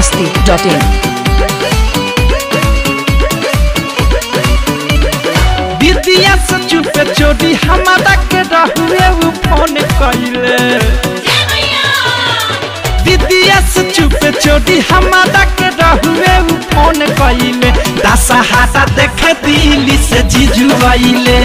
biharmasti.in दीदिया से चुपे चोरी हमारा के रहुए उ फोन कइले दीदिया से चुपे चोरी हमारा के रहुए उ फोन कइले दशहरा देखे दिल्ली से जीजू आइले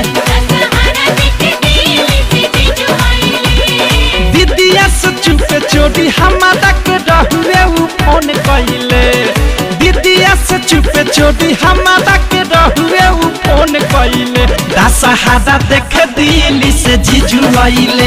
दीदिया से चुपे चोरी हमारा के रहुए उ फोन कइले दीदिया से चुपे चोरी हमारा के रहुए उ फोन कइले दशहरा देखे दिल्ली से जीजू आइले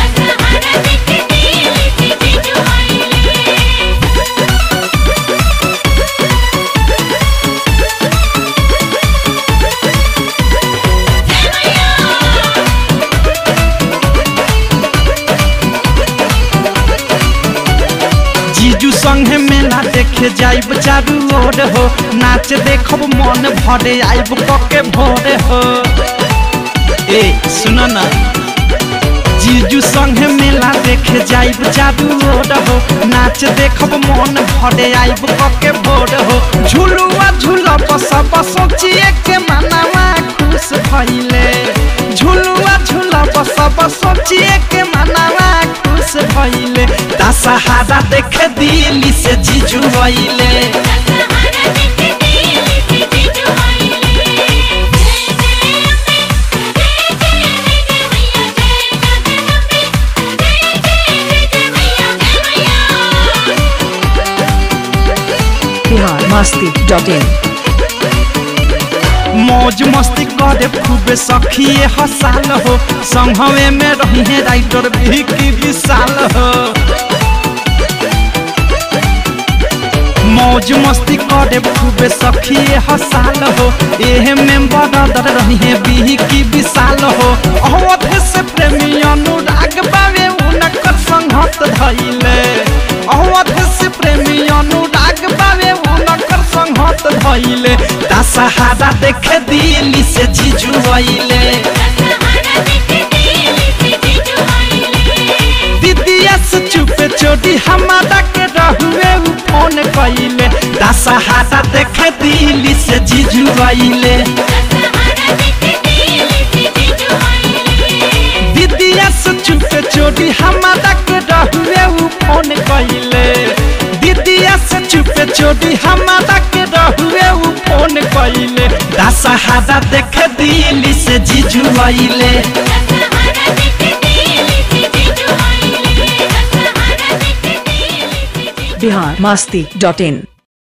जीजू संगे मेला देखे जाइब चारू ओर हो नाच देखब मन भरे आइब कके भोरे हो ए सुनो ना जीजू संगे मेला देखे जाइब चारू ओर हो नाच देखब मन भरे आइब कके भोर हो झुलुआ झुलब सब सोचिए के मनावा खुश भइले झुलुआ झुलब सब सोचिए के मनावा खुश भइले दशहरा देखे दिल्ली से जीजू आइले biharmasti.in मौज मस्ती करे खूबे सखिए हसाल हो संघवे में रही है राइटर भी की विशाल हो मौज मस्ती करे खूबे सखिए हसाल हो एहे में बदर रही है भी की विशाल हो अवध से प्रेमी अनुराग बावे उनकर संगत धइले अवध से प्रेमी अनुराग बावे उनकर संगत धइले दशहरा देखे दिल्ली से जीजू आइले दीदिया से चुपे चोरी हमारा के रहुए उ फोन कइले दशहरा देखे दिल्ली से जीजू आइले दीदिया से चुपे चोरी हमारा के रहुए उ फोन कइले दीदिया से चुपे चोरी हमारा के रहुए उ फोन कइले दशहरा देखे दिल्ली से जीजू आइले biharmasti.in